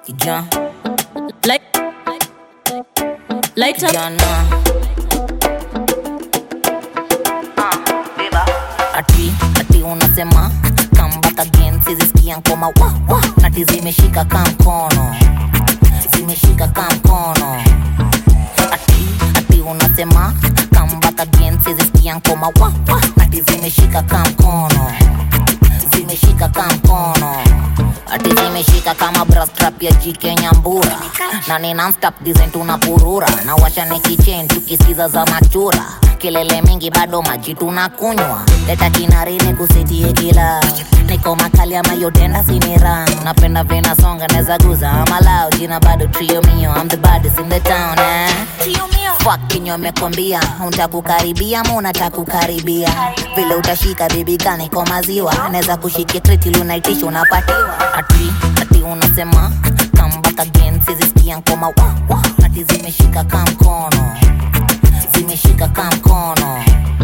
kijana Light, light up. kijana ati ati unasema come back again sizisikia nkoma wa wa ati zimeshika ka mkono zimeshika ka mkono ati ati unasema come back again sizisikia nkoma wa wa ati zimeshika ka mkono zimeshika ka mkono ati zimeshika kama brastrap ya jike nyambura na ni nonstop design tunapurura na washa nikichen tukisikiza za machura kelele mingi bado maji tunakunywa leta kinarini kusitie kila niko makali ama yotenda sinira napenda vina songa neza guza amalao jina bado trio mio I'm the baddest in the town eh? Fuck kinyo amekwambia untakukaribia ma unatakukaribia vile utashika bibi gani kwa maziwa naweza kushikia kreti lunaitisha unapatiwa ati ati unasema come back again sizisikia nkoma wa wa ati zimeshika ka mkono zimeshika ka mkono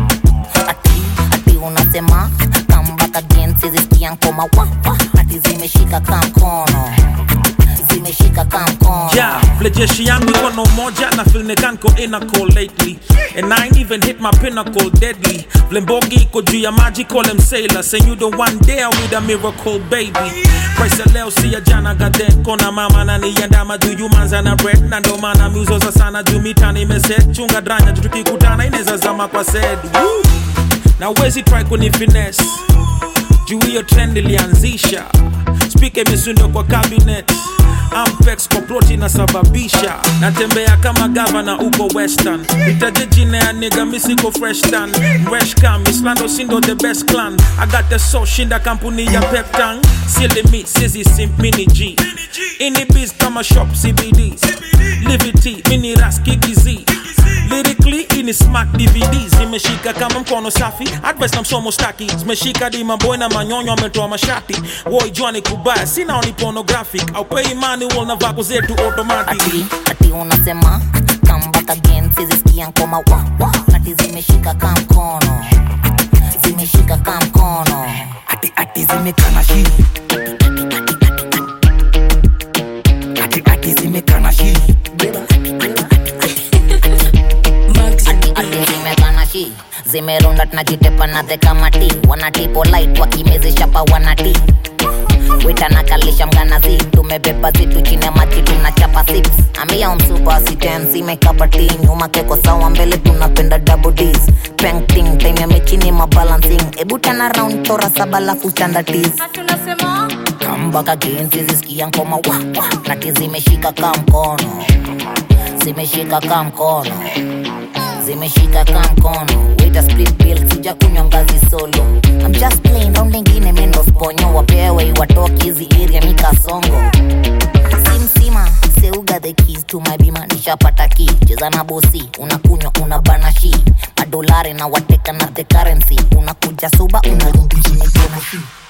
ati ati unasema come back again sizisikia nkoma wa wa ati zimeshika ka mkono zimeshika ka mkono Yeah, vile jeshi yangu iko na umoja na feel nikanko inaco lately and I ain't even hit my pinnacle deadly vile mbogi iko juu ya maji call them sailor say you the one there with a miracle baby price ya leo si ya jana gaden kona mama na niandama juu you manza na bread na ndo maana miuzoza sana juu mitani imeset chunga dranya juu tukikutana inaweza zama kwa sed Woo! na uwezi try kuni finesse juu hiyo trend ilianzisha spika imesundo kwa cabinet ampex kwa ploti inasababisha natembea kama gavana uko western itaje jina ya niga misiko freshtan mreshcam islando sindo the best clan agate so shinda kampuni ya peptan silimi sizi simpini g ini biz kama shop cbds livity mini raskikizi lyrically ini smart dvds zimeshika kama mkono safi advice na msomo staki zimeshika di maboy na manyonyo ametoa mashati woi jwani kubaya sina oni pornographic au pay manual na vako zetu automatic ati ati unasema come back again sizisikia nkoma wa wa ati zimeshika ka mkono zimeshika ka mkono ati ati zimekana shi ati ati zimekana shi ati ati zimekana shi zimerunda tunajitepa na the kamati wanatipo light wakimezesha pa wanati witanakalisha mganazi tumebeba zitu chini ya maji tunachapa sips ambia msupa sitensi mekapati nyuma keko sawa mbele tunapenda double ds painting time ya mechini mabalancing ebu tana round tora saba lafu chandatis kambaka genzi zisikia nkoma wa wa nati zimeshika ka mkono zimeshika ka mkono zimeshika ka mkono wita split bill sija kunywa ngazi solo I'm just playing round ingine mendo sponyo wapewe watoki hizi area mikasongo simsima seuga the keys to my bima nishapata ki cheza na bosi unakunywa una banashi madolari na wateka na the currency unakuja suba unarudi chini tena shi